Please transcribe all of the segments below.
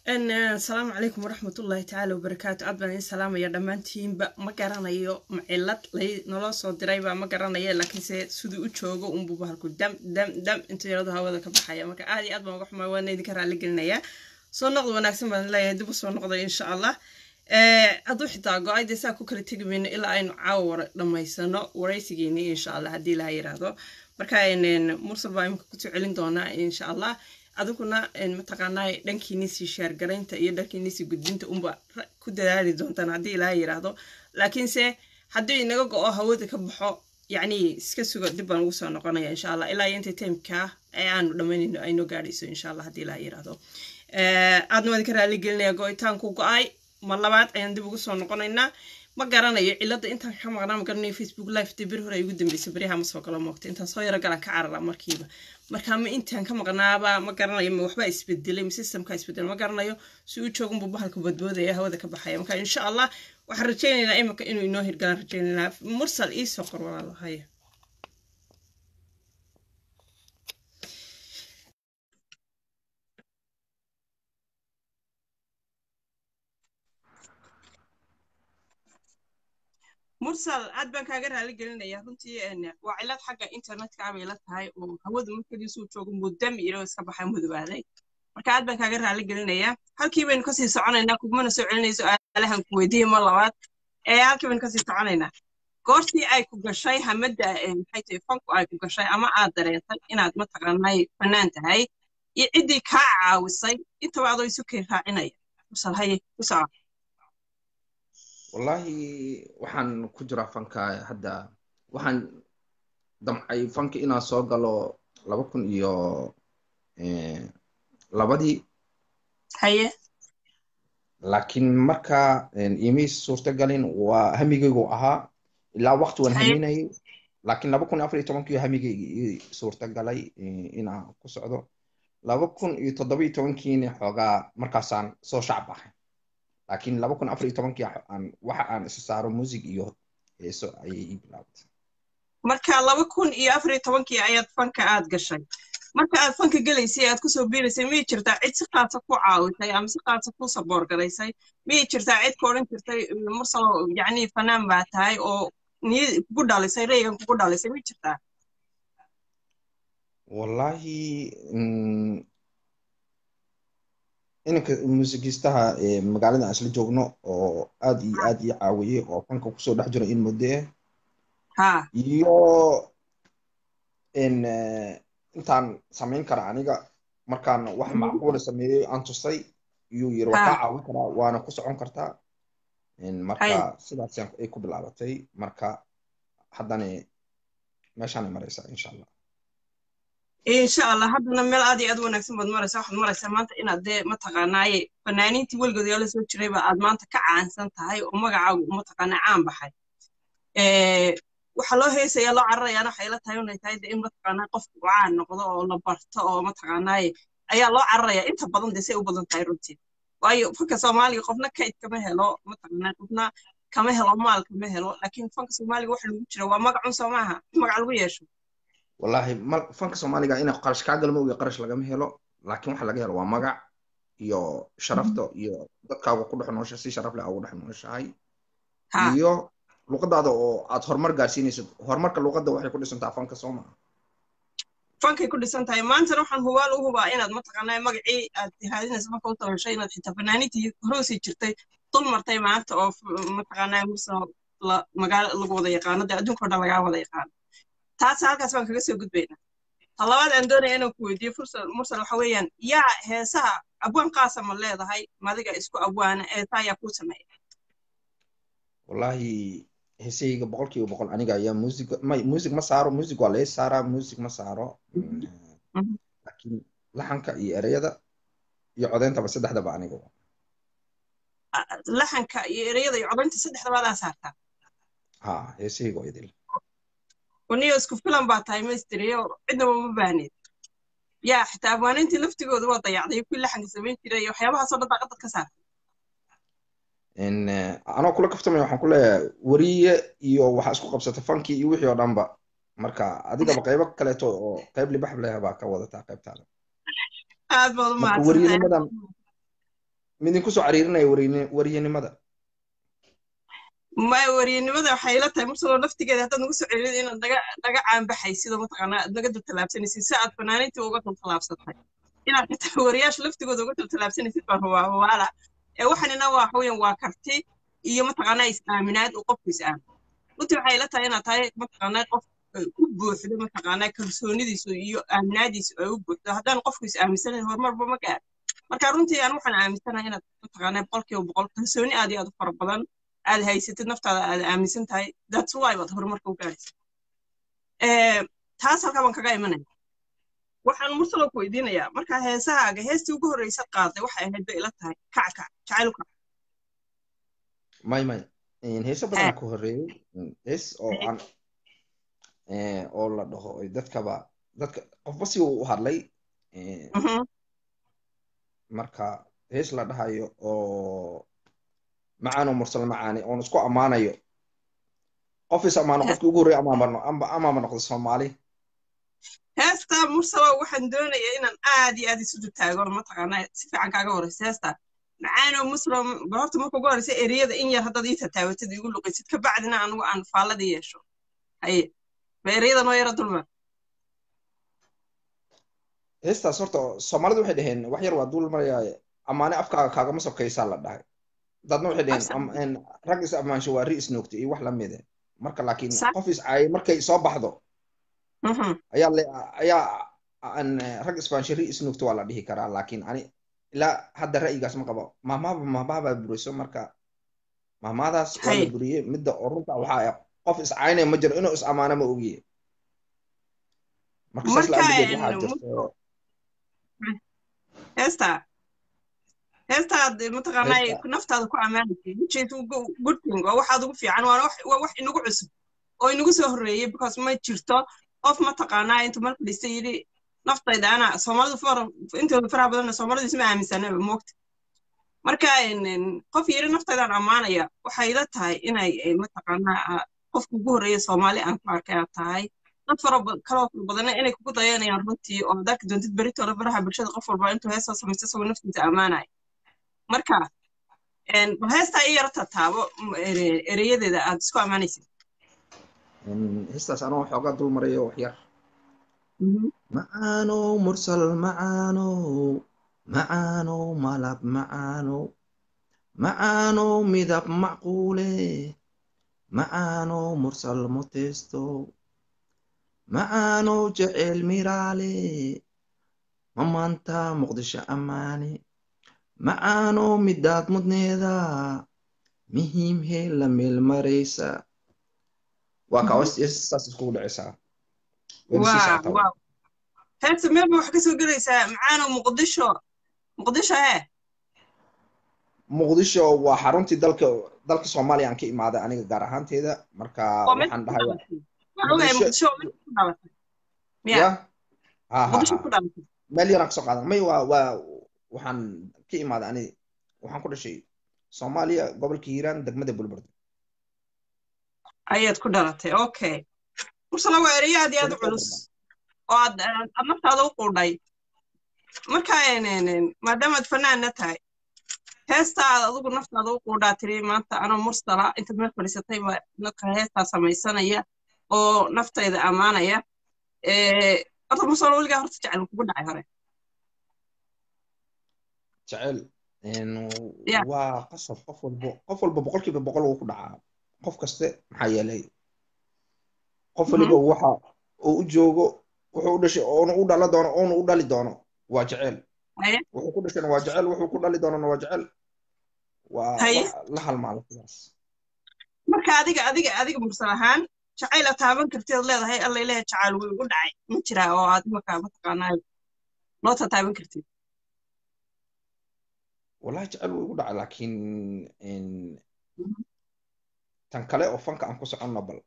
asalaamu calaykum waraxmatullaahi tacaala wabarakaatu aad baan idin salaamaya dhammaantiinba ma garanayo macilad lay naloo soo dirayba ma garanayo laakiinse siduu u joogo unbuba halku dam dam dam intuu yaradu hawada ka baxaya marka aad iyo aad baan uga xumaa waana idinka raali gelinayaa soo noqda wanaagsan baan leeyahay dib u soo noqday insha allah hadduu xitaa go-ay dee saa ku kala tegi mayno ilaa aynu caawa dhammaysano waraysigeeni insha allah haddii ilaha yiraahdo marka mursal baa imika kusoo celin doonaa insha allah adiguna mataqaanaa dhankiinisii sheergaraynta iyo dhankiinisii gudbinta unba ku dadaali doontaan haddii ilaaha yiraahdo laakiinse haddii inaga go-o hawada ka baxo yacni iska sugo dib baan ugu soo noqonaya insha allah ilaa iyo inta timeka ee aanu dhammaynayno aynoo gaadhayso insha allah haddii ilaaha yiraahdo aadna waan idinka raali gelinaya go-itaanku go-ay mar labaad ayaan dib ugu soo noqonaynaa ma garanayo cilada intaan ka maqnaa ma garanayo facebook live dee beri hore ay ugu dambeysay beryaha ma soo galo moogta intaan soo yaro galaan ka carara markiiba marka ma intaan ka maqnaaba ma garanayo ma waxbaa isbedelay ma systemka isbedelay ma garanayo si u joogunbu bahalka badboodaya hawada ka baxaya marka insha allah waxaan rajaynaynaa imika inuu inoo hirgalaan rajaynaynaa mursal iisoo qor walaalo haya mursal aad baan kaaga raali gelinaya runtii waa cilad xagga internetka abay la tahay oo hawadu markadiisuu joogo mudam ilo iska baxay mudubaaday marka aad baan kaaga raali gelinaya halkii baynu kasii soconaynaa kugumana soo celinayso aalahan ku weydiiye mar labaad ee halkii baynu kasii soconaynaa goortii ay ku gashay hamadda maxay tahay fanku ay ku gashay ama aad dareentay inaad mataqaanay fanaan tahay iyo ciddii kaa caawisay intaba adoo isu keen raacinaya mursal haye ku soco wallahi waxaan ku jiraa fanka hadda waxaan damcay fanka inaan soo galo laba kun iyo labadii haye laakiin marka imay suurtagalin waa hamigaygu ahaa ilaa waqti waan haminayay laakiin laba kun iyo afar iyo tobankii hamigayga ii suurtagalay inaan ku socdo laba kun iyo toddoba iyo tobankiina xoogaa markaasaan soo shacab ahay laakiin laba kun afar iyo tobankii aan waxa aan isa saaro music iyo heeso ayay ii bilaabtay marka laba kun iyo afar iyo tobankii ayaad fanka aad gashay marka aad fanka gelaysay aad kusoo biiraysay miyay jirtaa cid si qaasa ku caawisay ama si qaasa ku saboor garaysay miyay jirtaa cid ka odhan jirtay mursalo yacni fanaan baa tahay oo niyad kugu dhalisay raygan kugu dhalisay miyay jirtaa wallahi inanka muusikiistaha magaalada aan isla joogno oo aad iyo aad ii caawiyey oo fanka kusoo dhex jiro in muddo ah iyo intaan samayn kara aniga markaan wax macquula sameeyey aan tusay iyuu yiri waa kaa caawin karaa waana ku socon kartaa marka sidaas ay ku bilaabatay marka haddana meeshaanay maraysaa insha allah insha allah haddana meel aad iyo aad wanaagsan baad maraysaa waxaad maraysaa maanta inaad dee mataqaanaaye fanaaniintii weligood yaa la soo jirayba aad maanta ka caansan tahay oo magacaagu mataqaanaa caan baxay waxaa loo heesayaa loo cararayaana waxay la tahay inay tahay dee in mataqaanaa qofku uu caan noqdo oo la barto oo mataqaanaaye ayaa loo cararayaa inta badan dee say u badan tahay runtii waayo fanka soomaaliga qofna kayd kama helo mataqaanaa qofna kama helo maal kama helo laakiin fanka soomaaliga waxa lagu jira waa magacun soo maaha magac lagu yeesho wallahi fanka soomaaliga ina qarash kaa galmo iyo qarash lagama helo laakiin waxa laga helo waa magac iyo sharafta iyo dadkaaga ku dhex noosha si sharaf leh aa ugu dhex nooshahay iyo luqadaada oo aad horumar gaarsiinaysid horumarka luqadda waxay ku dhisantaa fanka soo maha fankay ku dhisan tahay maantana waxaan hubaal u hubaa inaad mataqaanaa magacii aad haadinaysa marka u tabashay inaad xitaa fanaaniintii hoosii jirtay dul martay maanta oo mataqaanaa mursal magaalo lagu wada yaqaano dee adduunka o dhan lagaa wada yaqaano taas halkaas baan kaga soo gudbaynaa ta labaad aan doonaya inaan ku weydiiyo fursal mursal waxa weeyaan yaa heesaha abwaan qaasa ma leedahay madiga isku abwaana heesaha yaa kuu sameeya wallahi heesahayga boqolkiiba boqol aniga ayaa music ma music ma saaro music waa laga saaraa music ma saaro laakiin laxanka iyo ereyada iyo codeyntaba saddexdaba aniga laxanka iyo ereyada iyo codeynta saddexdaba adaa saartaa ha heesahayga waa idil waniyo isku filan baa tahay maysteriyo cidnaba ma baahneed yaa xitaa abwaanintii laftigooda waa dayacday kuwii laxanka samayn jiray iyo waxyaabahaasoo dhan daaqadad ka saartay anoo kula kaftamaya waxaan ku leeyahay weriye iyo waxaa isku qabsata fankii iyo wixii oo dhanba marka adigaba qaybo kaleeto oo qayb libax leh baa ka wadataa qaybtaada aad baad u marka mahadsantahay weriyanimadan midin kusoo cariirinaya wariyanimada ma wariyanimada waxay ila tahay marsaloo laftigeeda haddaad nagu soo celin inaad naga naga caanbaxay sida mataqaanaa aad naga dultallaabsanaysid si aad fanaaniintii uga dultallaabsatay inaad xitaa wariyaasha laftigooda uga dultallaabsanaysid baan rabaa waala ee waxanina waa waxweyan waa karti iyo mataqaanaa is-aaminaad uu qofku is-aamin runtii waxay ila tahay inaad tahay mataqaanaa qof ku buuxdo mataqaanaa kalsoonidiisu iyo aaminaadiisu ay u buuxdo haddaan qofku is-aaminsanayn horumarba ma gaar marka runtii aan waxaan aaminsanahay inaad mataqaanaa boqolkiiba boqol kalsooni aad iyo aad u fara badan aad haysatid naftaada aad aaminsan tahay that's why baad horumarka u gaaraysa taas halkaa baan kaga imanaya waxaan mursalo ku weydiinayaa marka heesahaaga heestii ugu horreysa qaaday waxay ahayd bay ila tahay kackac jacayl kac may may heese badan ku horreeyey hees oo aan oo la dhaho dadkaba dadka qofba si uu u hadlay marka hees la dhahayo oo macaano mursal macaani oon isku ammaanayo qof is ammaano qofkii ugu horreeya amaama noqdo soomaali heesta mursalo waxaan doonayaa inaan aad iyo aad isudu taago mataqaanaa si fiican kaaga horeysa heesta macaano muslim horta marka ugu horeysa ereyada in yar haddaad ii tataabatid igu luqaysid ka bacdina anugu aan faalladii yeesho haye ma ereyada noo yara dulmar heestaas horta soomaalidu waxay dhaheen wax yar waa dul maraya ammaane afkaaga kaagama sokaysaa la dhahay dadna waxay dhaheen rag is ammaansho waa ri isnoogta iyo wax lamide marka laakiin qof is caayay markay soo baxdo ayaa ayaa rag isbaansho ri isnoogta waa la dhihi karaa laakiin ani ilaa hadda ra'yigaas ma qabo mahmaaba mahmaabaa buriso marka mahmaadaas waa la buriyey midda oo runta waxaa qof is caynaya ma jiro inuu is ammaano ma ogiye marka saas laabigeed waxaa jirto heesta heestaad mataqaanaa naftaada ku ammaanaysa which good thing waa waxaad ugu fiican waa wax inagu cusub oo inagu soo horreeyey because ma jirto qof mataqaanaa intuu marka dhistay yidhi naftayda ana soomaalidu intooda faraha badanna soomaalidu isma aaminsanaba moogta marka qof yiri naftaydaan ammaanaya waxay ila tahay inay mataqaanaa qofka ugu horreeya soomaali aan ku arkay aad tahay dad fara kaloo fara badanna inay kugu dayanayaan runtii oo hadaad doontid beritooda faraha bulshada qof walba intuu heesoo samaysto isagoo naftiisa ammaanaya marka bal heestaa ii yara tataabo ereyadeeda aad isku ammaanaysid heestaas anoo xoogaa dul marayo wax yar macaano mursal macaano macaano malab macaano macaano midab macquule macaano mursal motesto macaano jecel miraale mamaanta muqdisho ammaane macaano midaad mudneeda muhiim hee la meel maraysa waa kawasaas iskugu dhacaysaa heesta meelba wax ka soo gelaysaa macaano muqdisho muqdisho hee muqdisho waa xaruntii dalka dalka soomaaliya aan ka imaaday aniga gaar ahaanteeda marka waxaan dhahayaa meel yaraan kasoo qaadan may waa waa waxaan ka imaaday ani waxaan ku dhashay soomaaliya gobolka hiiraan degmada bulburda ayaad ku dhalatay okay mursala waa ereyo aad iyo aad u culus oo aad aad naftaada u quudhay marka maadaamaad fanaanna tahay heestaada adigu naftaada u quudhaa tiri maanta anoo mursala intaad meel fadhiisatay baa dadka heestaa samaysanaya oo naftayda ammaanaya horta mursala weligaa horta jecel kugu dhacay hore jecel waa qasab qof walbo qof walba boqolkiiba boqol wuu ku dhacaa qof kaste maxaa yeelay qof waliba waxa uu u joogo wuxuu u dhashay oonu u dhala doono oonu u dhali doono waa jecel wuxuu ku dhashayna waa jecel wuxuu ku dhali doonana waa jecel waa la halmaala sidaas marka adiga adiga adiga mursal ahaan jacayl aad taaban kartid leedahay alla ilaha jacayl wuu igu dhacay ma jiraa oo aad markaa mataqaanaa noo tataaban kartid wallahi jecel wuu igu dhacay laakiin tan kale oo fanka aan ku soconno bal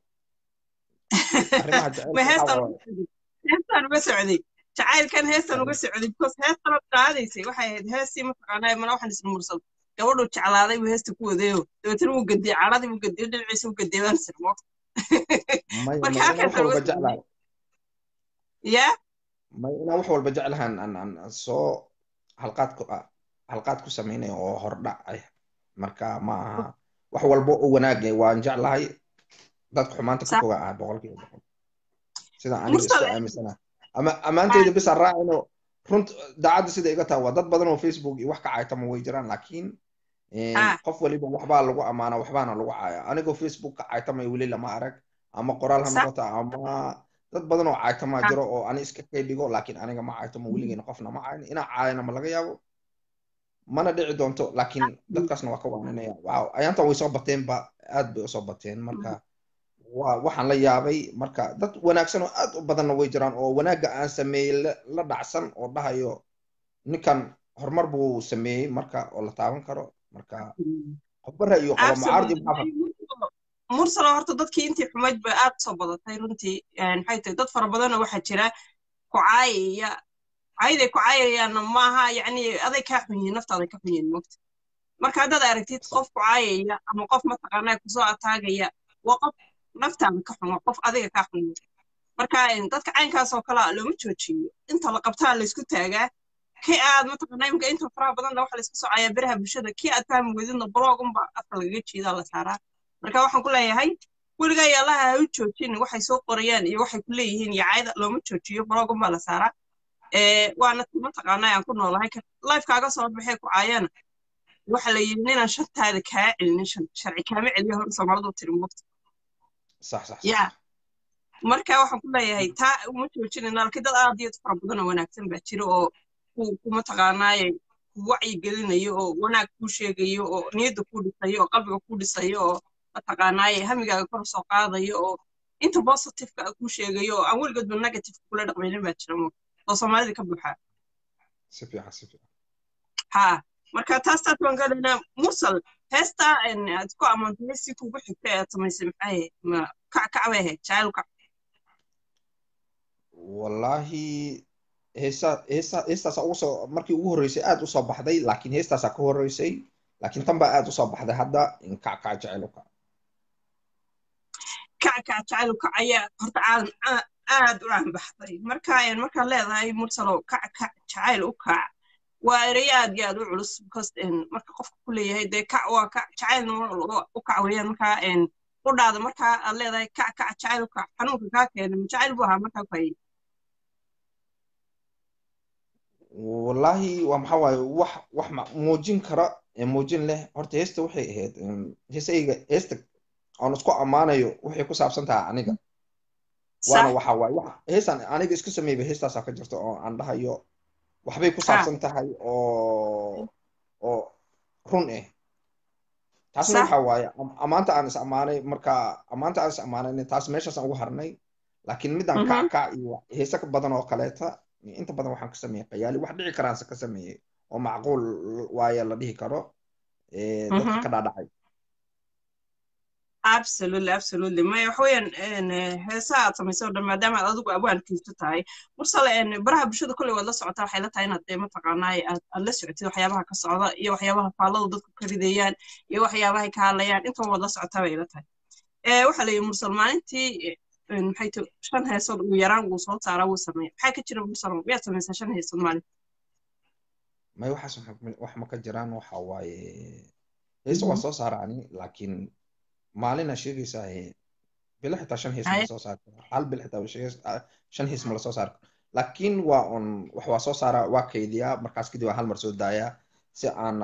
heestaan uga socday jacaylkan heestan uga socday because heestan ad qaadaysay waxay ahayd heestii mataqaanaa mana waxaan isla mursal gabadhuu jeclaaday buu heesta ku wadeeyo dabeetana wuu gadiyey caladii wuu gadiyey dhinaciisa wuu gadiyey baan sir moogta marka halkan ya may inaan wax walba jeclahan aan aan soo halqaad halqaad ku samaynaya oo hordhac ah marka ma aha wax walba oo wanaag eh waan jeclahay dadka xumaanta ka foga ah boqolkiiba boqol sida aniga isku aaminsana ama ammaanteyda bisa raacino runt daacadda sida iga taha waa dad badan oo facebook iyo wax ka caaytama way jiraan laakiin qof waliba waxbaa lagu amaana waxbaana lagu caaya anigoo facebook ka caaytamay weli lama arag ama qoraal ha noqota ama dad badan oo caaytamaa jiro oo ani iska kay dhigo laakiin aniga ma caaytamo weligeena qofna ma caayin inaa caayana ma laga yaabo mana dhici doonto laakiin dadkaasna waa ka waaninaya waaw ayaantan way soo bateenba aad bay usoo bateen marka waa waxaan la yaabay marka dad wanaagsan oo aad u badanna way jiraan oo wanaagga aan sameeyey la dhacsan oo dhahayo ninkan horumar buu sameeyey marka oo la taaban karo marka qofba ra'yo qaba mucaaradi mursalo horta dadkii intii xumayd bay aad soo badatay runtii maxay tahay dad fara badanoo waxaa jira ku caayaya cayday ku caayayaanna maaha yacni aday kaa xun yihiin naftaaday ka xun yihiin mogta marka haddaad aragtid qof ku caayaya ama qof mataqaanaa kusoo ataagaya waa qof naftaada ka xun waa qof adiga kaa xun marka dadka caynkaas oo kale looma joojiyo inta la qabtaa laysku taagaa kii aad mataqaanaa imika inta faraha badanna waxa laysku socayaa beraha bulshada kii aad fahmi weydidna blogunba afka lagaga jeedaa la saaraa marka waxaan ku leeyahay weligaa iyo allaha ha u joojin waxay soo qorayaan iyo waxay ku leeyihiin iyo caayada looma joojiyo blogunba la saaraa waana mataqaanaa aan ku noolahay lifekaaga soo baxee ku caayana waxa la yidhi ninaan shantaada kaa celinin sharci kaama celiyo hor soomaalidu tiri mugta ya marka waxaan ku leeyahay taa uma joojinayna laakiin dad aad iyo fara badan oo wanaagsan baa jira oo ku ku mataqaanaaye ku wacyi gelinayo oo wanaag kuu sheegayo oo niyadda kuu dhisayo oo qalbiga kuu dhisayo oo mataqaanaaye hamigaaga kor soo qaadayo oo inta positiveka kuu sheegayo oo aan weligoodba negative kula dhaqmaynin baa jira oo soomaalida ka buuxaa si fiican si fiican ha marka taas taas waan galaynaa mursal heesta aad ku ammaantay heestii kugu xigta ee aad samaysay maxay kac kac bay ahayd jacayl kac wallahi heesa heesa heestaasa ugu soo markii ugu horreysay aad usoo baxday laakiin heestaasaa ka horreysay laakiin tan baa aad usoo baxday hadda in kac kac jacayl kac kac kac jacayl kac ayaa horta caalam aad u aanbaxday marka markaad leedahay mursalo kac kac jacayl u kac waa ereyo aad iyo aad u culus because marka qofka ku leeyahay dee kac waa kac jacaylna u kac weeyaan markaa u dhaada markaa aad leedahay kac kac jacayl u kac xanuunka kaa keenay ma jacayl buu ahaa markaa ku hayay wallahi waa maxaa waaye wax wax muujin kara muujin leh horta heesta waxay ahayd heesayga heesta aan isku ammaanayo waxay ku saabsan tahay aniga waana waxa waaye wax heestan aniga isku sameeyba heestaasaa ka jirta oo aan dhahayo waxbay ku saabsan tahay oo oo run ah taasna waxa waaye ammaanta aan is ammaanay marka ammaanta aan is ammaanayna taas meeshaasaan ugu harnay laakiin midaan kac kac iyo heese ka badan oo kaleeta inta badan waxaan ka sameeyey qayaali wax dhici karaanse ka sameeyey oo macquul waaye la dhihi karo dadka ka dhaadhacay absolutely absolutely maya waxa weeyaan heesaha aad samaysay oo dhan maadaama aad adigu abwaankiisu tahay mursale baraha bulshada kolley waad la socotaa waxay la tahay inaad dee mataqaanaa aad aad la socotid waxyaabaha ka socda iyo waxyaabaha faalladu dadku ka ridayaan iyo waxyaabahay ka hadlayaan intaba waad la socotaa bay la tahay waxaa la yidhi mursal maalintii maxay ti shan heesood ugu yaraan wuu soo saaraa wuu sameeya maxaa ka jira mursal miyaad samaysaa shan heesood maalin may waxaas wax ma ka jiraan waxa waaye heesa waa soo saaraani laakiin maalina sheegaysaa bilo xitaa shan hiis ma soo saari karo hal bil xitaa shan hiis ma la soo saari karo laakiin waa un wax waa soo saaraa waa kaydiyaa markaas kadib waa hal mar soo daayaa si aana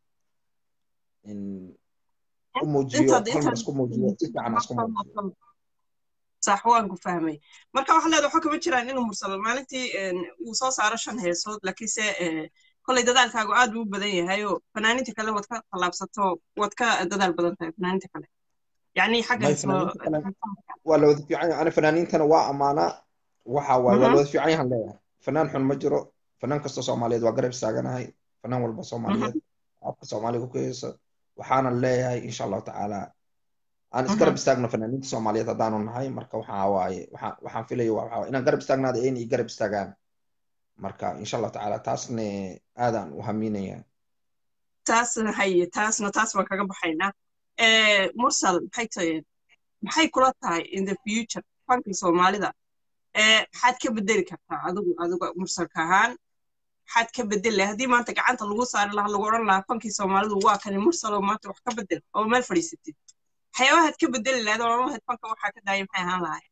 u muujiyo hal mar isku muujiyo si fiican isku muujiyo sax waan ku fahmay marka waxa leedahay waxa kama jiraan inuu mursal maalintii uu soo saaro shan heesood laakiinse kolley dadaalkaagu aad buu u badan yahay oo fanaaniinta kale waad ka tallaabsato waad ka dadaal badan tahay fanaaniinta kale يعني حاجة ولا وظيفة يعني أنا فنانين تنا وا أمانة وحا ولا وظيفة يعني هلا فنان حن مجرو فنان كسر سوماليد وقرب ساقنا هاي فنان والبا سوماليد أبقى سومالي كويس وحانا الله هاي إن شاء الله تعالى أنا إسقرب استاقنا فنانين سوماليد هدانون هاي مركا وحا واي وحا في لي وحا إنا قرب استاقنا هذا إني قرب استاقان مركا إن شاء الله تعالى تاسني آذان وهميني تاسنا هي تاسنا تاس ما كاقب حينا mursal maxay tahay maxay kula tahay in the future fankii soomaalida maxaad ka bedeli kartaa adigu adigu mursalka ahaan maxaad ka bedel lahay haddii maanta gacanta lagu saari lahaa lagu odhan lahaa fankii soomaalidu waa kani mursalo maanta wax ka bedel oo meel fadhiisatid waxyaabahaad ka bedeli lahayd oo odhan lahayd fanka waxaa ka daaya maxay ahaan lahayd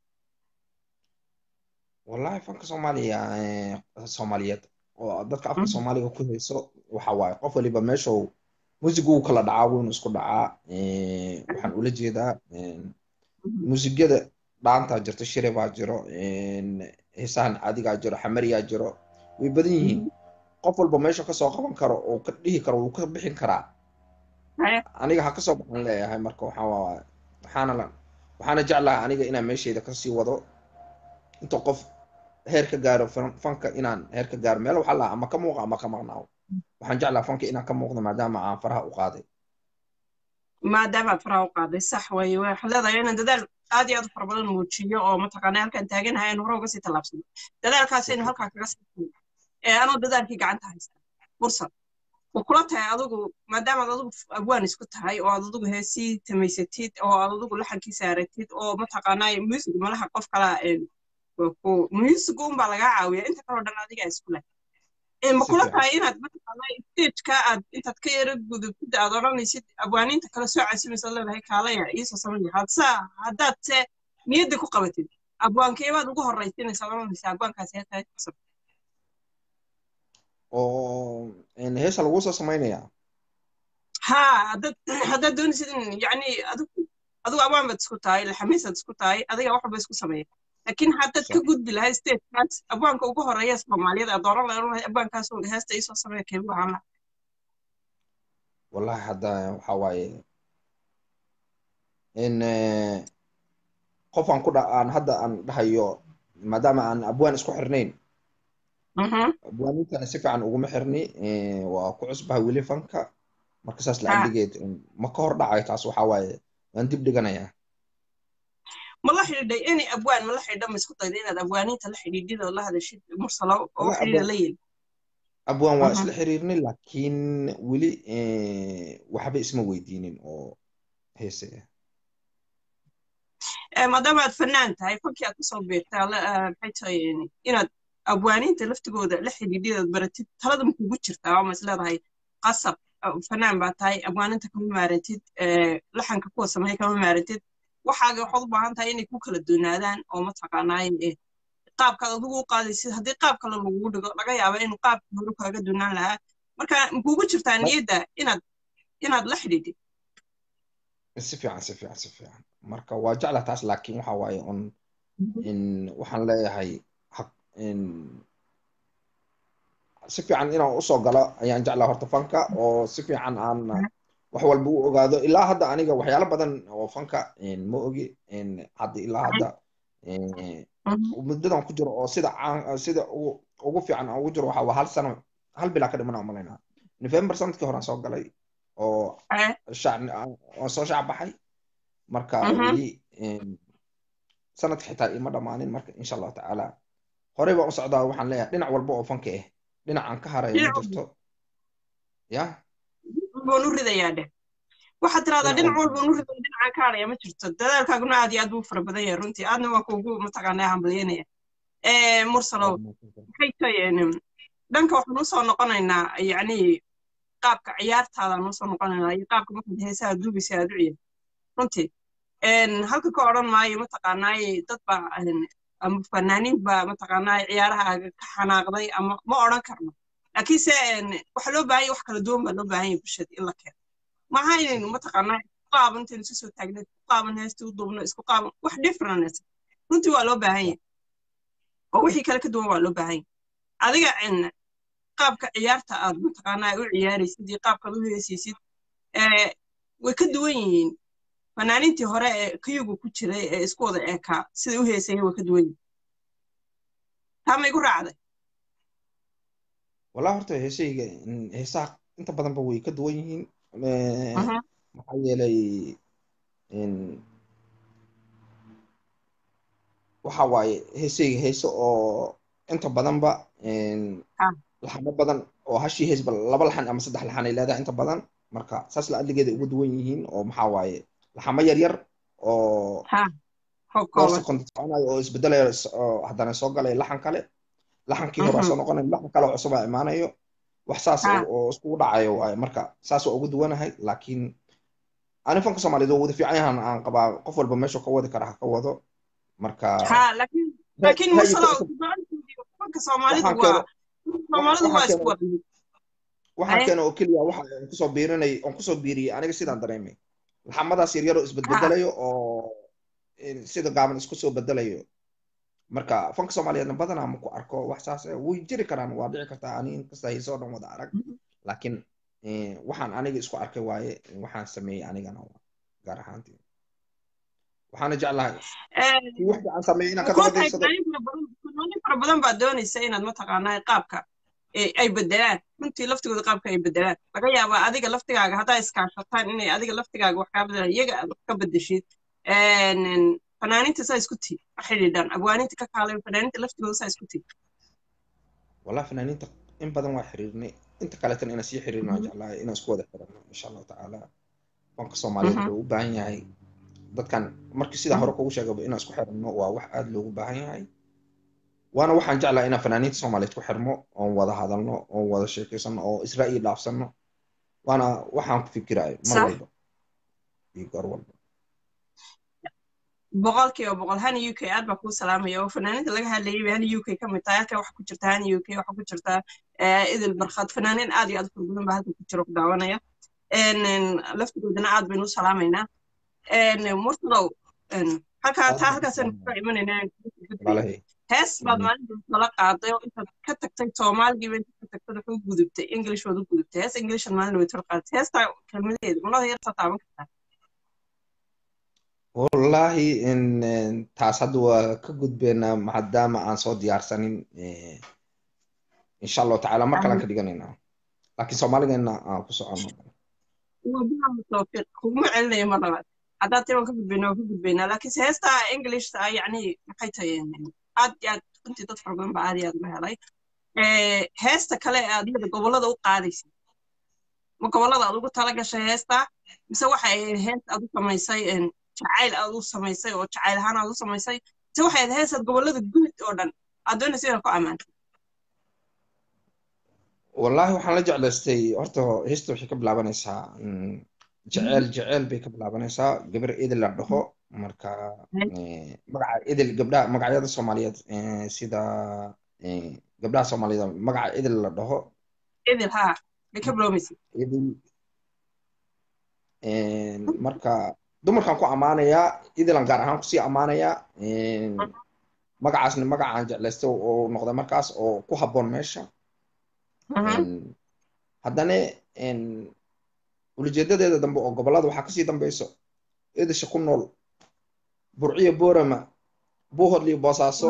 wallahi fanka soomaaliya soomaaliyeed oo dadka afka soomaaliga ku hayso waxa waaye qof waliba meeshuu muusigu uu kala dhacaa waynu isku dhacaa waxaan ula jeedaa muusigyada dhaantaa jirto shire baa jiro heesahan caadigaa jiro xamariyaa jiro way badan yihiin qof walba meesha kasoo qaban karo oo ka dhihi karo wuu ka bixin karaa aniga ha kasoo baxan leeyahay marka waxaa waxaana waxaana jeclaha aniga inaan meeshayda kasii wado inta qof heer ka gaaro fanka inaan heer ka gaaro meel waxaa lahaa ama ka muuqa ama ka maqnaawo waxaan jeclaha fanka inaan ka muuqdo maadaama aan faraha u qaaday maadaama aad faraha u qaaday sax weeye waxaad leedahay inaan dadaal aad iyo aad u fara badan muujiyo oo mataqaana halkaan taaganahay aynu hore uga sii tallaabsano dadaalkaasaynu halkaa kaga sii anoo dadaalkii gacanta haysta fursad wa kula tahay adigu maadaamaad adigu abwaan isku tahay oo aad adigu heesii tamaysatid oo aad adigu laxankii saaratid oo mataqaanaa music malaha qof kala music unbaa lagaa caawiya inta kaloo dhan adigaa isku leh ma kula tahay inaad mataqaanaa stageka aad intaad ka yara gudubtid aad odhanaysid abwaaniinta kale soo casimaysa leedahay kaalaya iisoo samaya hadsa haddaad se niyadda ku qabatid abwaankeebaad ugu horraysinaysa odhanaysa abwaankaasi heetahay cusub oo heesa lagu soo samaynayaa ha haddaad haddaad doonaysid in yacni adigu adigu abwaan baad isku tahay laxamiisaad isku tahay adiga wax walba isku sameeya laakiin haddaad ka gudbi lahayd stagekaas abwaanka ugu horreeya soomaaliyad aad oran lahayd abwaankaas heesta iisoo sameeya keebu ahaan laha wallahi hadda waxa waaye in qof aan ku dha aan hadda aan dhahayo maadaama aan abwaan isku xirnayn abwaanintana si fiican uguma xirni waa ku cusbahay weli fanka marka saas lacagdigeed ma ka hor dhacayo taas waxa waaye waan dib dhiganayaa ma la xidhiidhay any abwaan ma la xidhiidha ma isku dayda inaad abwaaniinta la xidhiidhid oo la hadashid mursalo oo wax xidhiidha la yeli abwaan waa isla xiriirnay laakiin weli waxba isma weydiinin oo heese maadaama aad fanaan tahay fankii aad kusoo beertay maxay tahay inaad abwaaniinta laftigooda la xidhiidhidaad baratid talada ma kugu jirtaa oo ma is leedahay qasab fanaan baa tahay abwaaninta kama maarantid laxanka kuwa sameeya kama maarantid waxaaga waxaad u baahan tahay inay ku kala doonaadaan oo mataqaanaaye qaabkaad adigu u qaadaysid haddii qaab kale lagugu dhigo laga yaaba inuu qaabkii hore kaaga doonaan lahaa marka makugu jirtaa niyadda inaad inaad la xidhiidhid si fiican si fiican si fiican marka waa jecla taas laakiin waxa waaye un in waxaan leeyahay si fiican inaan usoo galo ayaan jeclaa horta fanka oo si fiican aan wax walba u ogaado ilaa hadda aniga waxyaalo badan oo fanka ma ogi hadda ilaa hadda muddadan ku jiro oo sida sida ugu fiican aan ugu jiro waxa waa hal sano hal bilaa ka dhiman aan malaynaa november sanadkii hore aan soo galay oo oo soo shaac baxay marka weli sanadka xitaa ima dhammaanin marka insha allahu tacaala horey baan u socdaa waxaan leeyahay dhinac walba oo fanka ah dhinac aan ka harayo ma jirto ya baan u ridayaa dheh waxaad tiraahdaa dhinac walbaan u ridaya dhinacaan ka haraya ma jirto dadaalkaaguna aad iyo aad buu fara badan yahay runtii aadna waan kuugu mataqaanaa hambalyanaya mursalow maxay tahay dhanka waxaan usoo noqonaynaa yacni qaabka ciyaartaadaan usoo noqonaynaa iyo qaabka markaad heesaha duubaysa aad u ciyaar runtii halka ka odhan maayo mataqaanaaye dad baa ama fanaaniin baa mataqaanaaye ciyaaraha ka xanaaqday ama ma odhan karno laakiinse waxaa loo baahan yahay wax kala duwan baa loo baahan yahay bulshada in la keeno maaha inaynu mataqaanaa isku qaaban intaynu isu soo taagna isku qaaban heestii u duubno isku qaaban wax different runtii waa loo baahan yahay oo wixii kale ka duwan waa loo baahan yahay adiga qaabka ciyaarta aad mataqaanaa u ciyaaraysid iyo qaabkaad u heesaysid way ka duwan yihiin fanaaniintii hore ee kayugu ku jiray ee isku wada eekaa siday u heesayeen way ka duwan yihiin taa ma igu raacday wallahi horta heesayga heesaha inta badanba way ka duwan yihiin maxaa yeelay waxa waaye heesayga heese oo inta badanba laxamo badan oo hashii heesba laba laxan ama saddex laxan ay leedahay inta badan marka saas la adligeeda ugu duwan yihiin oo maxaa waaye laxamo yar yar oo dhowr second soconayo oo isbedelayo haddana soo galaya laxan kale laxankii hore soo noqonayo laxan kale oo cusub aa imaanayo wax saas oo iskugu dhacayo waaye marka saas waa ugu duwanahay laakiin ani fanka soomaaliyeed oo wada fiican yahan aan qabaa qof walba meeshu ka wadi kara ha ka wado marka laakiin mursalow fanka soomaalidu waa soomaalidu waa isku wada waxaan keena oo keliya waxa aan kusoo biirinay aan kusoo biiriyey aniga sidaan dareemay laxamadaas yaryar oo isbedbedelayo oo sida gaaban isku soo bedelayo marka fanka soomaaliyeedna badanaa ma ku arko wax saas way jiri karaan waa dhici kartaa ani inkasta haysoo dhan wada arag laakiin waxaan aniga isku arkay waaye waxaan sameeyey anigana gaar ahaantii waxaana jeclahay kii wax fiican sameeyey inaan ka dabadaysado fara badan baad doonaysa inaad mataqaanaa qaabka ay bedelaan runtii laftigooda qaabka ay bedelaan laga yaabaa adiga laftigaaga haddaa iskaashataan inay adiga laftigaaga wax kaa bedelaan iyaga aad wax ka bedeshid fanaaninta saa isku tii xidhiidhan abwaaninta ka kaalay fanaaninta laftigooda saa isku tii والله فنانين إن بدن واحد حريرني أنت قالت أنا سي حريرنا جعلها إن أسكوا حريرنا إن شاء الله تعالى بنك الصومالية لو باهي هاي dad kan markii sida hore kugu sheegaba inaan isku xirno waa wax aad loogu baahan yahay waana waxaan jeclaa inaan fanaaniinta soomaaliyeed ku xirmo oon wada hadalno oon wada sheekaysano oo israa'iil dhaafsano waana waxaan ku fikirayo mar walba iyo goor walba boqolkiiba boqol hani u k aad baa kuu salaamaya oo fanaaniinta laga hadlayay bay hani u k ka mid tahay halka waxa ku jirta hani u k waxa ku jirta idil barkhad fanaaniin aad iyo aad fara badan baa halka ku jira ku daawanaya laftigoodana aad baynu u salaamaynaa murtalow halkaa taa halkaasaan kusoo imanaynaa hees baad maalinta nala qaaday oo intaad ka tagtay soomaaligiiba intaad ka tagtay wuxuu gudubtay english waad u gudubtay hees englishan maalin way tala qaadatay heestaa kelmadaheeda malada yartaa taaban kartaa wallaahi taas hadda waa ka gudbeynaa maadaama aan soo diyaarsanin insha allahu tacaala mar kalean ka dhiganaynaa laakiin soomaaligeena aan ku socono tawfiiq kuguma celinayo mar labaad haddaad tii waan ka gudbaynaa waan ka gudbaynaa laakiinse heesta englishta yacni maxay tahay aad iyo aad runtii dad fara badan baa aad iyo aad uga helay heesta kale aad iyada gobollada u qaadaysa ma gobollada aad ugu tala gashay heesta mise waxay hees aad u samaysay jacayl aad u samaysay oo jacayl ahaan aad u samaysay mise waxay ahayd heesaad gobollada guud oo dhan aad doonaysa inaad ku ammaanto wallaahi waxaan la jeclaystay horta heesta waxay ka bilaabanaysaa jeceel jeceel bay ka bilaabanaysaa gabar idil la dhaho marka magaca idil gabdhaha magacyada soomaaliyeed sida gabdhaha soomaaliyeed magaca idil la dhaho idil ha bay ka bilaabaysa idil marka dumarkan ku ammaanayaa idilan gaar ahaan kusii ammaanayaa magacaasna magacaan jeclaystay oo noqday markaas oo ku habboon meesha haddana ulijeedadeeda dambe oo gobollada waxaa kasii dambeyso idisha ku nool burciyo boorama buuhodl iyo boosaaso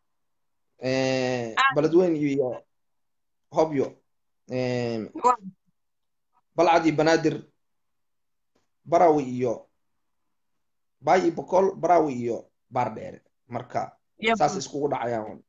beledweyn iyo hobyo balcad iyo banaadir barawi iyo baay iyo boqol barawi iyo baardheere marka saas iskugu dhacayaan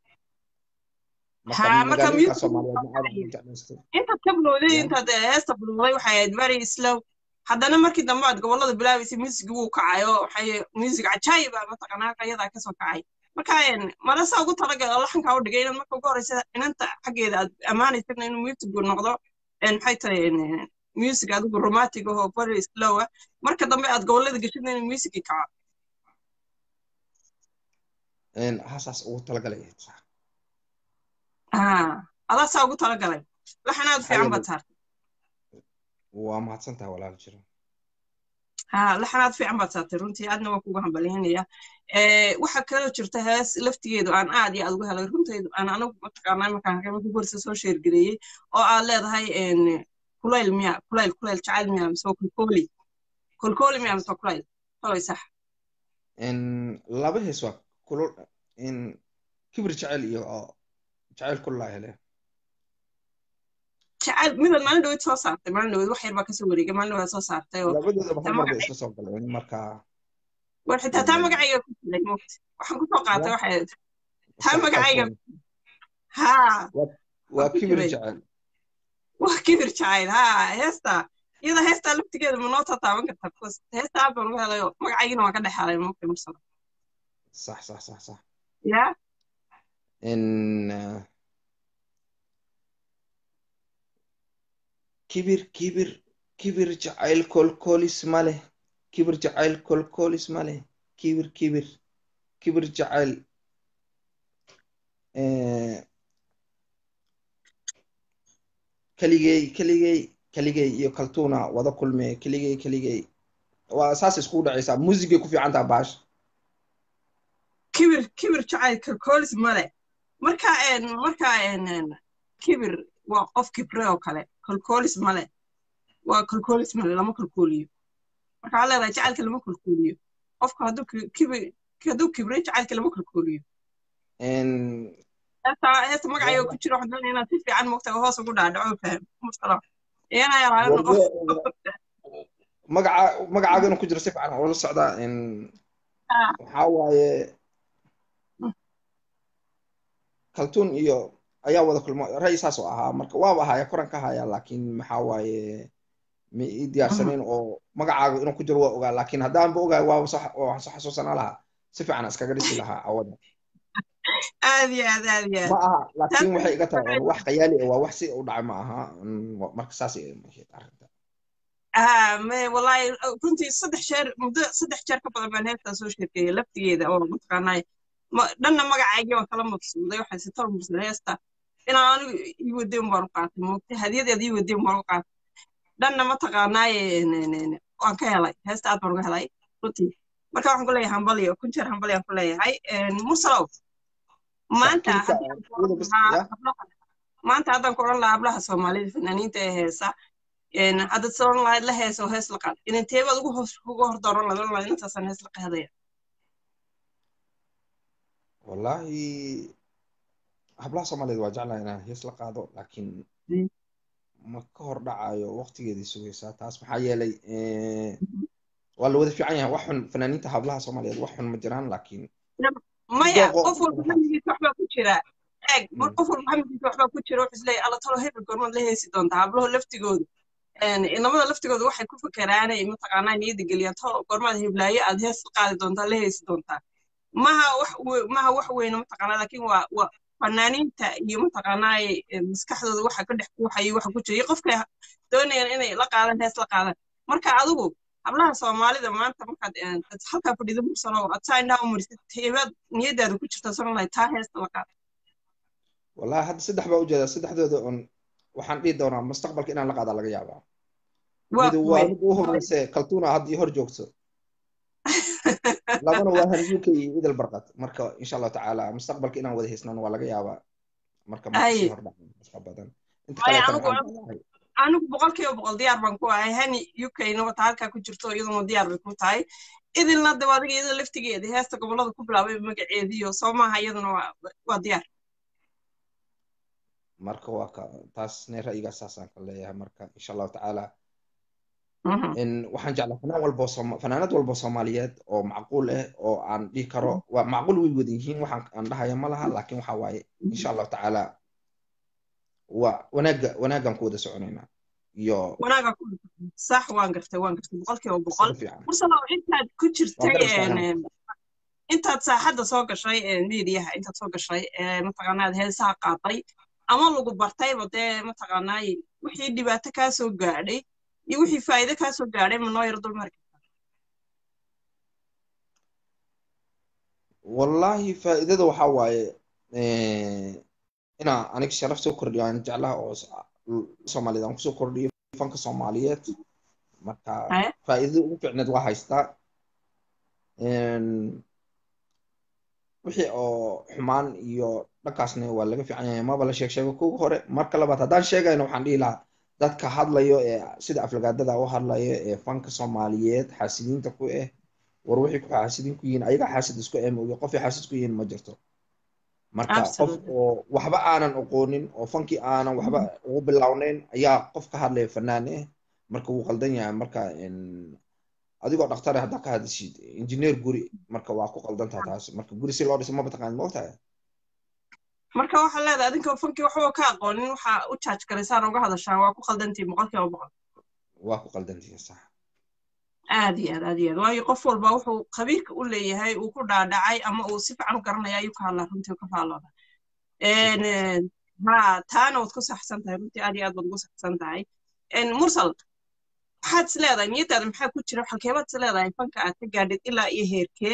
intaad ka bilowday intaad heesta bilowday waxay ahayd very slow haddana markii dambe aad gobollada bilaabaysay music wuu kacay oo waxay music cajaayib ah mataqanaa ayadaa kasoo kacay marka marasa ugu talagal oo laxankaa u dhigay inaad marka ugu horeysa inanta xaggeeda aad ammaanaysana inuu music noqdo maxay tahay music adigu romantic oo very slow ah marka dambe aad gobollada geshid inuu music kaco hasaas ugu talagalay adaa saa ugu talagalay laxanaad fiican baad saartay waa mahadsantaha walaal jiro ha laxanaad fiican baad saartay runtii aadna waan kugu hambalyaynaya waxaa kaloo jirta hees laftigeedu aan aad iyo aad uga helay runtaydu aan anagu mataqaanaa markaan markii horeysa soo sheergareeyey oo aad leedahay kulayl miya kulayl kulayl jacayl miya mise kolkooli kolkooli miya mise kulayl kolay sax laba hees waa kulul kibir jecel iyo jacayl kullaa hele jacayl midaad maalin dhaweyd soo saartay maalin dhaweyd wax yar baa kasoo wareegay maalin dhaweyd soo saartay oo labadoodaba hal mar bay isla soo galeen marka war xitaa taa magacayga ku jiray moogta waxaan kusoo qaatay waxay taa magacayga ha waa kibir jecel waa kibir jacayl ha heesta iyada heestaa laftigeeda ma noo tataaban kartaa bcause heesta aad baan uga helay oo magacaygina waan ka dhex helay moogta mursala صح صح صح صح ya ان kibir kibir kibir jacayl kolkolis ma leh kibir jacayl kolkolis ma leh kibir kibir kibir jacayl keligey keligey keligey iyo kaltuuna wada kulme keligey keligey waa saas iskugu dhacaysaa muusigay ku fiican taha baash kibir kibir jacayl kalkoolis male marka marka kibir waa qof kibre oo kale kalkoolis male waa kalkoolis male lama kalkooliyo marka waxaa leedahay jacaylka lama kalkooliyo qofka hadduu kibir hadduu kibre jacaylka lama kalkooliyo heesta magacayo ku jiro waxaan doonaya inaad si fiican moogta hoos ugu dhaadhaco faham musala iyana yaraayo qof magaca magacaaga inuu ku jiro si fiican oo la socdaa waxaa waaye kaltuun iyo ayaa wada kulmo ra'yi saas oo ahaa marka waaba ahaya koran ka haya laakiin maxaa waaye ma ii diyaarsaneyn oo magacaaga inuu ku jiro waa ogaa laakiin haddaanba ogaay waaba waxaan soo xasuusanaa lahaa si fiican iskaga dhisi lahaa awada aad iyo aad aad iyo aad ma aha laakiin waxay iga tahay wax khayaali ah waa wax si u dhacay ma aha marka saas arrinta me wallahi runtii saddex jeer muddo saddex jeer ka badan baan heestaa soo sheekeeyay laftigeeda oo mataqaanaa dhanna magacaygii waan kala maqsuuday waxay si tor mursaday heesta inaan anigu ii wadeen baan u qaatay moogta hadiyadeeda ii wadeen baan u qaatay dhanna mataqaanaaye waan ka helay heesta aad baan uga helay runtii marka waxaan ku leeyahay hambaliyo kun jeer hambaliyan ku leeyahay mursalow maanta maanta haddaan ku odhan lahaa hablaha soomaalida fanaaniinta ee heesa haddaad soran lahayd la hees oo hees la qaad inanteebaad ugu hoos ugu hor dooran lahayd oran lahayd intaasaan hees la qaadaya wallahi hablaha soomaaliyeed waa jeclaha inaan hees la qaado laakiin ma ka hor dhacayo waqtigeedii sugaysaa taas maxaa yeelay waa la wada fiican yahay wax xun fanaaniinta hablaha soomaaliyeed wax xun ma jiraan laakiin maya qof walba hamigiisa waxbaa ku jira eeg qof walba hamigiisa waxbaa ku jira wuxuu isleeyahay alla talo hebel goormaad la heesi doontaa hablaho laftigooda inamada laftigooda waxay ku fakeraanay mataqaanaa niyadda geliyaan talo goormaad heblaayo aad hees qaadi doontaa la heesi doontaa maha wax maha wax weyne mataqaanaa laakiin waa waa fanaaniinta iyo mataqaanaa maskaxdooda waxa ka dhex buuxayo waxa ku jira iyo qofkay doonayaan inay la qaadaan hees la qaadaan marka adigu hablaha soomaalida maanta markaad halkaa fadhido mursano aad saa indhaha u marisid teebaad niyadaada ku jirta soran lahay taa heesta la qaada wallahi hadda saddex baa ujeedaa saddexdooda un waxaan dhihi doonaa mustaqbalka inaan la qaadaa laga yaabaa mid waa mid u horeyse kaltuuna hadda io hor joogto labana waa han uk iyo idil barqad marka insha allahu tacaala mustaqbalka inaan wada haysnaan waa laga yaabaa marka makasii hor dhaca badan inta kaleetana anigu boqolkiiba boqol diyaar baan ku ahay hani ukna wata halkaa ku jirto iyaduna diyaar bay ku tahay idilna daba adiga iyada laftigeeda heesta gobolada ku bilaabay magaceediyo soo maaha iyaduna waa diyaar marka waa ka taasne ra'yigaa saasaan ka leeyahay marka insha allahu tacaala waxaan jeclaa fanaan walbo fanaanad walbo soomaaliyeed oo macquul ah oo aan dhihi karo waa macquul way wada yihiin waxaan aan dhahaya ma laha laakiin waxa waaye insha allahu tacaala waa wanaaga wanaagaan ku wada soconaynaa iyo wanaaga sax waan gartay waan gartay boqolkiiba boqol mursalow intaad ku jirtay intaad saaxadda soo gashay mediaha intaad soo gashay mataqaanaad heesaha qaaday ama lagu bartayba dee mataqaanaay wixii dhibaato kaa soo gaadhay iyo wixii faa'iido kaa soo gaadhay ma noo yar dulmari kartaa wallahi faa'iidada waxaa waaye inaa aniga sharaf soo kordhiyo aan jeclaha oo soomaaliyeed aan kusoo kordhiyo fanka soomaaliyeed marka faa'iidada ugu fiicneed waa haystaa wixii oo xumaan iyo dhankaasna waa laga fiican yahay maba la sheeg sheego kuga hore marka labaad haddaan sheegayno waxaan dhihi lahaa dadka hadlayo ee sida aflagaadada u hadlayo ee fanka soomaaliyeed xaasidiinta ku ah war wixii ku xaasidiin ku yihiin ayaga xaasid isku emoyo qofay xaasid ku yihiin ma jirto marka qof oo waxba aanan aqoonin oo fankii aanan waxba ugu bilownayn ayaa qof ka hadlaya fanaan ah marka wuu qaldan yahay marka adigoo dhaktare haddaa ka hadishid injineer guri marka waa ku qaldantaa taas marka guri si loo dhiso maba taqaanid ma ogtahay marka waxaa leedahay adinka fankii waxba ka aqoonin waxa u jaaj garaysaan uga hadashaan waa ku qaldantiin boqolkiiba boqol waa ku qaldantiin sax aad iyo aad aad iyo aad waayo qof walba wuxuu khabiirka u leeyahay uu ku dhaadhacay ama uu si fiican u garanaya ayuu ka hadlaa runtii ka faallooda ha taana waad ku saxsan tahay runtii aad iyo aad baad ugu saxsan tahay mursal maxaad is leedahay niyadaada maxaa ku jira halkeebaad is leedahay fanka aad ka gaadhid ilaa iyo heerkee